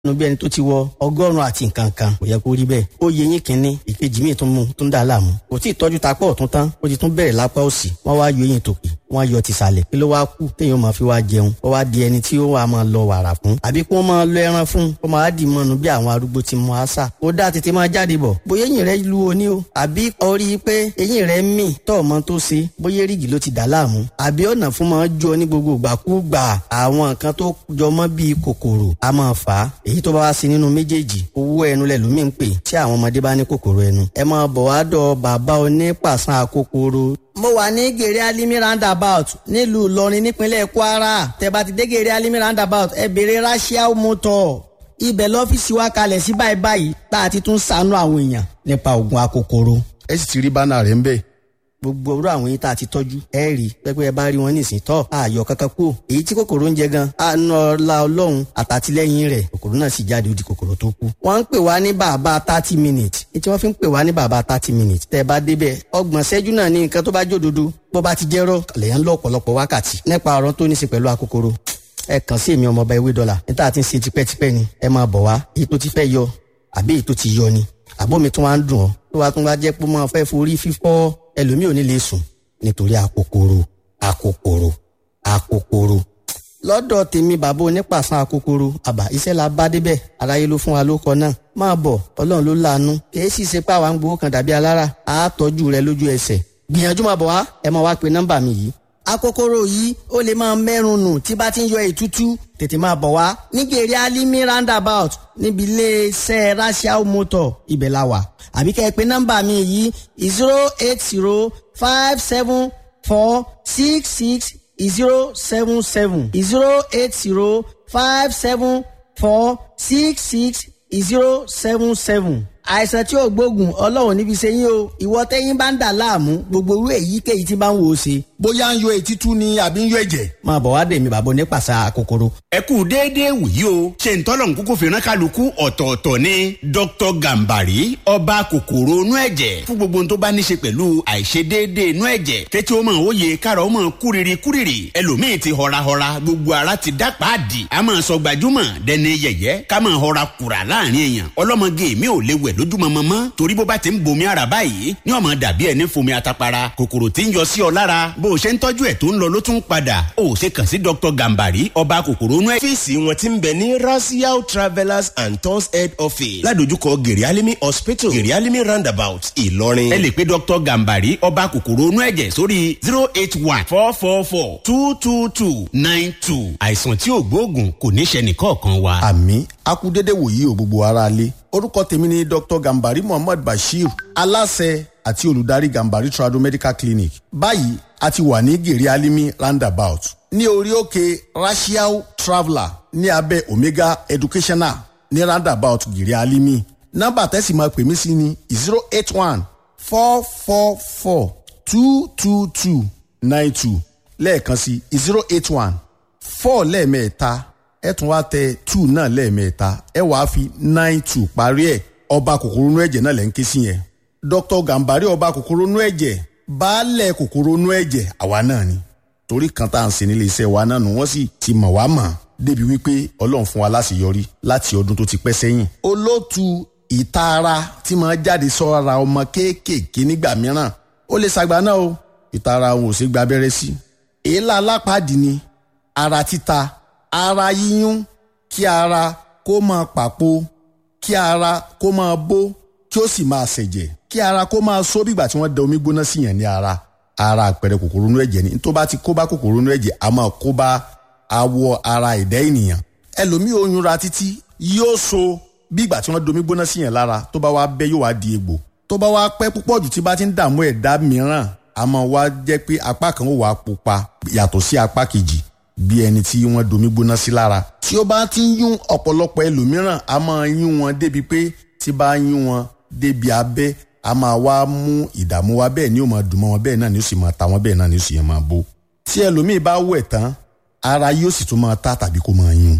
nu bí ẹni tó ti wọ ọgọ́rùn-ún àti nǹkan kan kò yẹ kó rí bẹ́ẹ̀ ó yẹ yín kínní ìkejì míì tó mú tó ń dà láàmú kò tí ì tọ́jú tapá ọ̀tún tán ó ti tún bẹ̀rẹ̀ lápá òsì wọ́n wá yọ eyín tòkè wọ́n yọ tìsàlẹ̀ kí ló wá kú téèyàn máa fi wá jẹun ó wá di ẹni tí ó wà máa lọ wàrà fún àbí kí wọ́n máa lọ ẹran fún kó máa dì mọ́nu bí àwọn arúgbó ti mọ àṣà ó dá tètè máa jáde bọ̀ bóyá eyín rẹ lu oní o àbí orí pé eyín rẹ mì tọ́ ọmọ tó ṣe bóyá rígì ló ti dà láàmú àbí ọ̀nà fún máa jọ ní gbogbo ìgbàkúgbà àwọn nǹkan tó jọmọ́ bíi kòkòrò a máa fà á èyí tó bá wá sí nínú méjèèjì owó ẹnu lẹ lómi ń pè tí àwọn ọmọdé bá ní kòkòrò ẹnu ẹ máa bọ̀ wá dọ̀ bàbá onípàṣán àkókòrò mo wà ní gèrè alimi roundabout nílùú ìlọrin nípínlẹ̀ kwara tẹ́ bá ti dé gèrè alimi roundabout ẹ béèrè rachel motor ibẹ̀ lọ́fíìsì wa kalẹ̀ sí báyìí báyìí tá a ti tún ṣàánú àwọn èèyàn nípa oògùn akókòrò. ẹ sì ti rí bánà rẹ̀ ń bẹ̀. gbogbo orú àwọn yìí tá a ti tọ́jú ẹ rí pẹ́pẹ́ ẹ bá rí wọn nísìnyí tọ́ ààyò kankan kú èyí tí kòkòrò ń jẹ gan àánú ọlá ọlọ́run àtàtìlẹ́yìn rẹ̀ kòkòrò náà sì jáde ó di kòkòrò tó kú. wọ́n ń pè wá ní bàbá thirty minutes ní tí wọ́n fi ń pè wá ní bàbá thirty minutes tẹ́ ẹ bá débẹ̀ ọgbọ̀n ṣẹ́jú náà ní nǹkan tó bá jódodo bó bá ti jẹ́rọ̀ lèyàn ń lọ ọ̀pọ̀lọpọ̀ wákàtí nípa ọ̀rọ̀ tó ní í ṣe pẹ̀lú akókòrò ẹ kàn sí èmi ọmọọba ewé dọ́là níta tí ń ṣe tipẹ́tipẹ́ ni ẹ máa bọ̀ wá èyí tó ti fẹ́ yọ àbí èyí tó ti yọ ni àbómi tó wá ń dùn ọ́ tó wá tún wá jẹ́ pé máa fẹ́ forí fífọ́ ẹlòmíì ò ní lè sùn nítorí akókòrò akókòrò akókòrò lọ́dọ̀ tèmi bàbá onípàṣán akókòrò àbá iṣẹ́ la bá débẹ̀ aráyé ló fún wa ló kọ náà máa bọ̀ ọlọ́run ló láàánú kìí sì ṣe pé àwa ń gbowó kan dàbí alára àá tọ́jú rẹ lójú ẹsẹ̀ gbìyànjú máa bọ̀ wá ẹ máa wá pe nọ́mbà mi yìí akókóró yìí ó lè máa mẹ́rùn nù tí bá ti ń yọ ètútú tètè máa bọ̀ wá nígbèrè alimi roundabout níbi iléeṣẹ́ rachel motor ibẹ̀ la wà àbí kẹ́ ẹ pé nọ́mbà mi yìí zero eight zero five seven four six six zero seven seven zero eight zero five seven four six six zero seven seven àìsàn tí ò gbógun ọlọ́run níbi ṣe yín o ìwọ tẹ́yìn bá ń dà láàmú gbogbo irú èyíkéyìí tí bá ń wò ó ṣe. bóyá ń yọ etí tú ni àbí ń yọ ẹ̀jẹ̀. máa bọ̀ wá dèmi bàbá onípàṣà kòkòrò. ẹ kú déédéé wòyí o ṣe ń tọ́lọ̀ nkúkú fìràn kálukú ọ̀tọ̀ọ̀tọ̀ ni dr gambari ọba kòkòrò inú ẹ̀jẹ̀ fún gbogbo ohun tó bá ní ṣe pẹ̀lú àìṣedéédéé inú ẹ̀jẹ̀ kẹ́tí ó mọ̀ ó yẹ káàrọ̀ ó mọ̀ kúrìrì kúrìrì ẹlòmíì ti họrahọra gbogbo ara ti dá pàdì a máa sọ gbajúmọ̀ dẹni yẹ̀yẹ́ ká máa họra kùrà láàrin èèyàn ọlọ́mọge mi ò lè wẹ̀ lójúmọmọ mọ́ torí bó bá ti ń bomi ara báyìí ní ọmọ dàbí ẹni fomi atapara kòkòrò tí ń yọ sí ọ lára bó o ṣe ń tọ́jú ẹ̀ tó ń lọ ló tún padà ó ṣe kàn sí dr gambari ọba kòkòrò inú ẹ̀. ọ́fíìsì wọn ti ń bẹ ní rasiao travellers and tours head office ládojúkọ gerialimi hospital gerialimi roundabout ìlọrin. ẹ lè pe dr gambari ọba kòkòrò inú ẹ̀jẹ̀ sórí zero eight one four four four two two two nine two àìsàn tí ò gbóògùn kò ní ṣe nìkọ̀ọ̀kan wa. àmì akúdédé wòyí ò gbogbo ara lé orúkọ tèmi ni dr gambari muhammad bashir aláṣẹ àti olùdarí gambari trado medical clinic báyìí a ti wà ní gèrè alimi roundabout ní orí òkè racial traveller ní abẹ́ omega educational ní roundabout gèrè alimi nọ́mbà tẹ́sí máa pè mí sí ni zero eight one four four four two two two nine two lẹ́ẹ̀kan sí zero eight one four lẹ́ẹ̀mẹ́ta ẹ tún wá tẹ two náà lẹ́ẹ̀mẹ́ta ẹ wàá fi nine two parí ẹ̀ ọba kòkòrò inú ẹ̀jẹ̀ náà lẹ́ ń ké sí yẹn dr gambari ọba kòkòrò inú ẹ̀jẹ̀ baálẹ̀ kòkòrò inú ẹ̀jẹ̀ àwa náà ni torí kan tá à ń ṣe nílé iṣẹ́ wa náà nù wọ́n sì ti mọ̀ wá mọ̀ débi wípé ọlọ́run fún wa láṣeyọrí láti ọdún tó ti pẹ́ sẹ́yìn. olóòtú ìtaara tí máa jáde sọ́ra ọmọ kéékèèké nígbà mìíràn ó lè ṣàgbà náà o ìtaara òun ò ṣe gba abẹ́rẹ́ sí. èélá alápàdé ni ara títa ara yíyún kí ara kó máa pàpò kí ara kó máa bó kí ó sì máa ṣẹ̀jẹ̀ kí ara kó máa só bígbà tí wọ́n da omi gbóná sí yẹn ní ara ara àpẹẹrẹ kòkòrò inú ẹ̀jẹ̀ ni tó bá ti kó bá kòkòrò inú ẹ̀jẹ̀ a máa kó bá awọ ara ẹ̀dá ènìyàn ẹlòmíì oyún ra títí yóò so bígbà tí wọ́n da omi gbóná sí yẹn lára tó bá wá bẹ́ yóò wá di egbò tó bá wá pẹ́ púpọ̀ jù tí bá ti ń dààmú ẹ̀dá mìíràn a máa wá jẹ́ pé apá kan ó wà pupa yàtọ̀ sí apá kejì bí ẹni tí wọ́n domi gbóná sí lára. tí ó bá ti ń yún ọ̀pọ̀lọpọ̀ ẹlòmíràn a máa yún wọn débi pé tí bá yún wọn débi abẹ́ a máa wá mú ìdààmú wa bẹ́ẹ̀ ni ó máa dùn mọ́ wọn bẹ́ẹ̀ náà ni ó sì máa ta wọn bẹ́ẹ̀ náà ni ó sì máa bó. tí ẹlòmíì bá wẹ̀ tán ara yóò sì tún máa ta tàbí kó máa yún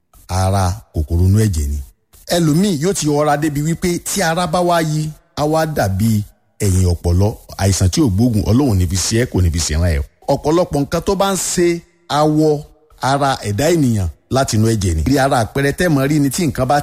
ara kòkòrò inú ẹ̀jẹ̀ ni. ẹlòmíì yóò ti ọra débi wípé tí ara bá wá yí á wá dàbí ẹ̀yìn ọ̀pọ̀lọ àìsàn tí ò gbóògùn ọlọ́run níbi sí ẹ kò níbi sí ẹran ẹ̀. ọ̀pọ̀lọpọ̀ nǹkan tó bá ń ṣe awọ ara ẹ̀dá ènìyàn láti inú ẹ̀jẹ̀ ni. rí ara àpẹẹrẹ tẹ́ mọ̀ rí ni tí nǹkan bá